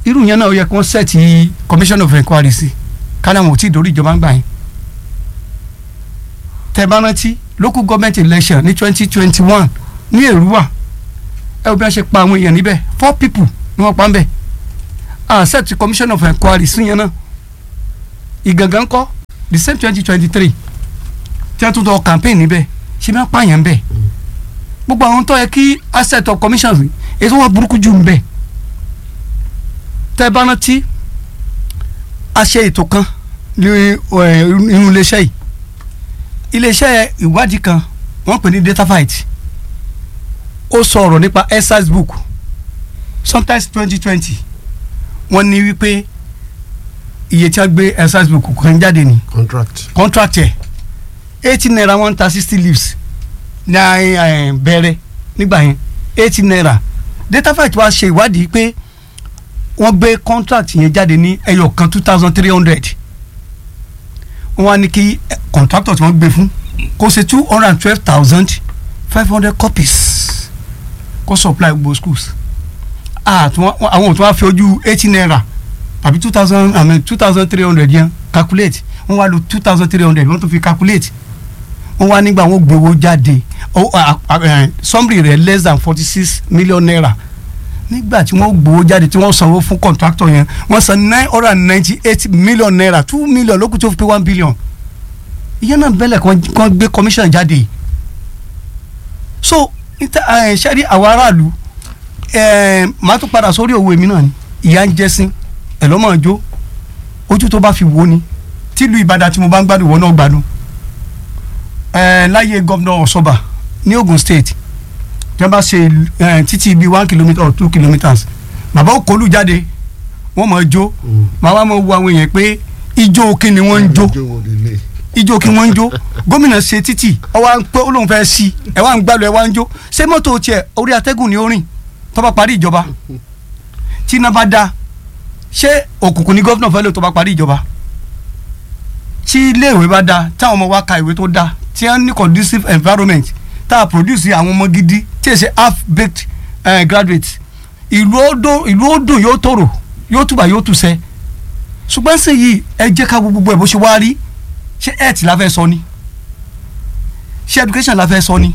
irú yẹn náà ó yẹ kí wọ́n sẹ́ẹ̀tì commission of inquiry sí kálí àwọn ò tí ì dórí ìjọba ń gbà yẹn tẹ bá rántí local government election ní twenty twenty one ní èrúwà ẹ wo bí wọ́n ṣe pa àwọn èèyàn níbẹ̀ four people ni wọ́n pa ń bẹ̀ ah sẹ́ẹ̀tì commission of inquiry sí yẹn náà ìgangan kọ́ the same twenty twenty three tí wọ́n tún tọ́ campaign níbẹ̀ ṣé bí wọ́n pààyàn ń bẹ̀ gbogbo àwọn tó yẹ kí asset of commission rí èso wọn burúkú jù ń bẹ̀ tẹ́ bá rántí a ṣe ètò kan ní ẹ, inú iléeṣẹ́ yìí iléeṣẹ́ ìwádìí kan wọ́n pè ní datafight ó sọ ọ̀rọ̀ nípa exercise book sometimes twenty twenty wọ́n ní wípé iye tí wọ́n gbé exercise book kan jáde ní contract. contract ẹ̀ eighty naira wọ́n ń ta sixty leaves ní ẹ, bẹ̀rẹ̀ nígbà yẹn eighty naira datafight wá ṣe ìwádìí pé wọ́n gbé contract yẹn jáde ní ẹyọ kan two thousand three hundred wọ́n wá ní kí eh, contractor tí wọ́n gbé fún kó ṣe two hundred and twelve thousand five hundred copies kó supply gbogbo schools Ah, tí wọ́n- àwọn tí wọ́n fi ojú eighty naira tàbí two thousand I mean two thousand three hundred yẹn calculate wọ́n wá lo two thousand three hundred wọ́n tún fi calculate wọ́n wá nígbà wọ́n gbowó jáde ó, ah, ah, eh, summary rẹ̀ less than forty six million naira nígbà tí wọ́n gbowó jáde tí wọ́n sanwó fún contractor yẹn wọ́n san nine hundred and ninety eight million naira two million lókùn tó fi pé one billion ìyẹn náà bẹ́lẹ̀ kan kan gbé commission jáde so níta ẹ ṣẹ́rí àwọn aráàlú ẹ máa tún padà sórí òwe mi náà ni ìyá ń jẹ́sìn ẹ̀ lọ́mọ ọjọ́ ojú tó bá fi wò ni tìlú Ìbàdàn tí mo bá ń gbádùn ìwọ náà gbádùn ẹ láyé gómìnà Ọ̀ṣọ́bà ní Ogun State tí wọ́n bá ṣe ẹ, títí bíi one kilometre or two kilometres bàbá òkòlù jáde wọ́n mọ̀ ọ́ jó màá wá mọ̀ wo àwọn èèyàn pé ijó kí ni wọ́n ń jó Ijó wo lélẹ̀? ijó kí wọ́n ń jó gómìnà ṣe títì ọwọ́ à ń pẹ́ olóhùn fẹ́ sí ẹ̀ wá ń gbàlù ẹ̀ wá ń jó ṣé mọ́tò tiẹ̀ orí atẹ́gùn ni ó rìn tó bá parí ìjọba tí iná bá da ṣé òkùnkùn ni gómìnà fẹ́ lò tó bá parí ìjọba tí iléèwé bá da táwọn ọmọ wa ka ìwé tó da tí wọ́n ní conducive environment tá a produce àwọn ọmọ gidi tí èsì half baked uh, graduates ìlú ó dùn ìlú ó dùn yóò tòrò yóò tùbà yóò tùsẹ́ ṣùgbọ́n sì yìí ẹ jẹ́ ká wo gbogbo ẹ̀ bó ṣe wá rí ṣé health la fẹ́ sọ ni ṣé education la fẹ́ sọ ni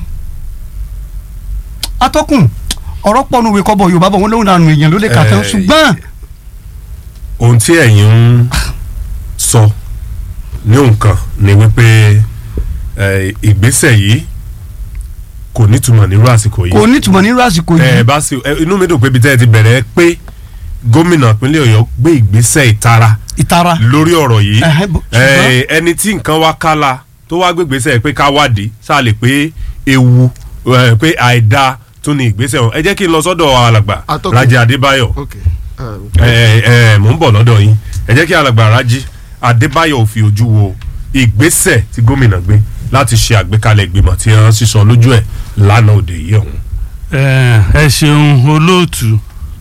atọ́kùn ọ̀rọ̀ pọ̀nù ìwé kọ́bọ̀ yorùbá bọ̀ wọ́n lóhùn àrùn èèyàn ló lè kà tán Eh, ṣùgbọ́n ohun tí ẹ̀yin ń sọ ní nǹkan ni wípé eh, ìgbésẹ̀ yìí kò nítumọ̀ nírú àsìkò yìí kò nítumọ̀ nírú àsìkò ẹ yìí bá sì ẹ, inú mi dùn pé ibi tẹ́ ẹ ti bẹ̀rẹ̀ pé gómìnà ìpínlẹ̀ ọ̀yọ́ gbé ìgbésẹ̀ ìtara ìtara lórí ọ̀rọ̀ yìí Ẹhẹ́, bó- ẹ, ṣùgbọ́n- ẹni tí nǹkan wá kálá tó wá gbé ìgbésẹ̀ pé ká wádìí sáà lè pé ewu ẹ, pé àìda tún ní ìgbésẹ̀ ọ̀hún ẹ jẹ́ kí n lọ sọ́dọ̀ alàgbà Atọ́kùn. Rájí Adébáyọ̀ ok ah, ẹ ẹ mò ń bọ̀ lọ́dọ̀ yín ẹ jẹ́ kí alàgbà Rájí Adébáyọ̀ ò fi ojú wo ìgbésẹ̀ tí gómìnà gbé láti ṣe àgbékalẹ̀ ìgbìmọ̀ tí wọ́n sísọ lójú ẹ̀ lánàá òde yìí ọ̀hún. ẹ ẹ ṣeun olóòtú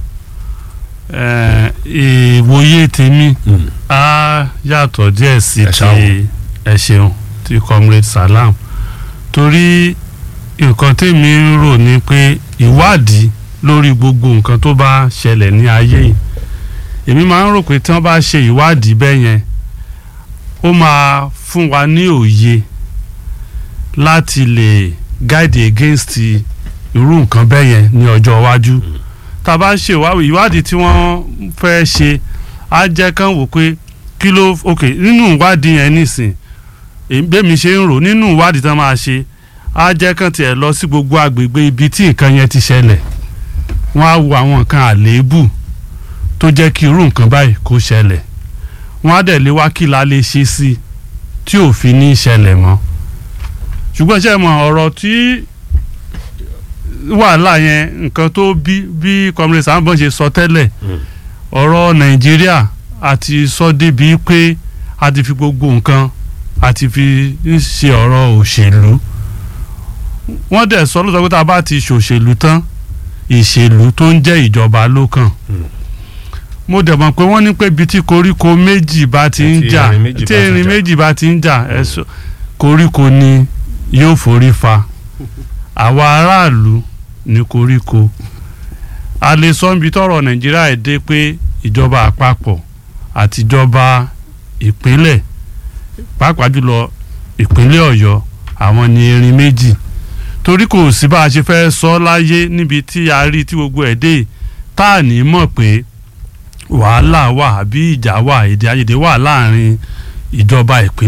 ẹ ìwòye tèmi Mm. á yàtọ̀ díẹ̀ sí Ẹ ṣáà ti ẹ ṣeun ti comrade salam torí nǹkan tèmi ń rò ni pé ìwádìí lórí gbogbo nǹkan tó bá ṣẹlẹ̀ ní ayé yìí èmi máa ń rò pé tí wọ́n bá ṣe ìwádìí bẹ́ẹ̀ yẹn ó máa fún wa ní òye láti lè guide against irú nǹkan bẹ́ẹ̀ yẹn ní ọjọ́ iwájú tá a bá ń ṣe ìwádìí ìwádìí tí wọ́n fẹ́ ṣe á jẹ́ kán wò pé kí ló ok nínú ìwádìí yẹn nísìn èmi- bẹ́mi ṣe ń rò nínú ìwádìí tán máa ṣe á jẹ́ kán tiẹ̀ lọ sí gbogbo agbègbè ibi tí nǹkan yẹn ti ṣẹlẹ̀ wọ́n á wo àwọn nǹkan àléébù tó jẹ́ kí irú nǹkan báyìí kó ṣẹlẹ̀ wọ́n á dẹ̀ lé wá kí la lè ṣe sí i tí ò fi ní ṣẹlẹ̀ mọ́ ṣùgbọ́n ṣe mọ̀ ọ̀rọ̀ tí wàhálà yẹn nǹkan tó bí bí comrade sambon ṣe sọ tẹ́lẹ̀ ọ̀rọ̀ nàìjíríà àti sọ débi pé a ti fi gbogbo nǹkan a ti fi ń ṣe ọ̀rọ̀ òṣèlú wọ́n dẹ̀ sọ lóòótọ́ pé tá a bá ti ṣòṣèlú tán ìṣèlú tó ń jẹ́ ìjọba ló kàn mo dẹ̀ mọ̀ pé wọ́n ní pé ibi tí koríko méjì bá ti ń Tí jà erin méjì tí bá ti erin jà. méjì bá ti ń jà ẹ sọ koríko ni yóò forí fa àwa aráàlú ní koríko a lè sọ níbi tọ́rọ̀ nàìjíríà ẹ̀ dé pé ìjọba àpapọ̀ àtijọba ìpínlẹ̀ pàápàá jùlọ ìpínlẹ̀ ọ̀yọ́ àwọn ni erin méjì torí kò sí bá a ṣe fẹ́ sọ láyé níbi tí a rí tí gbogbo ẹ̀ dé tá à ní mọ̀ pé wàhálà wà àbí ìjà wà èdè àìyedè wà láàrin ìjọba ìpínlẹ̀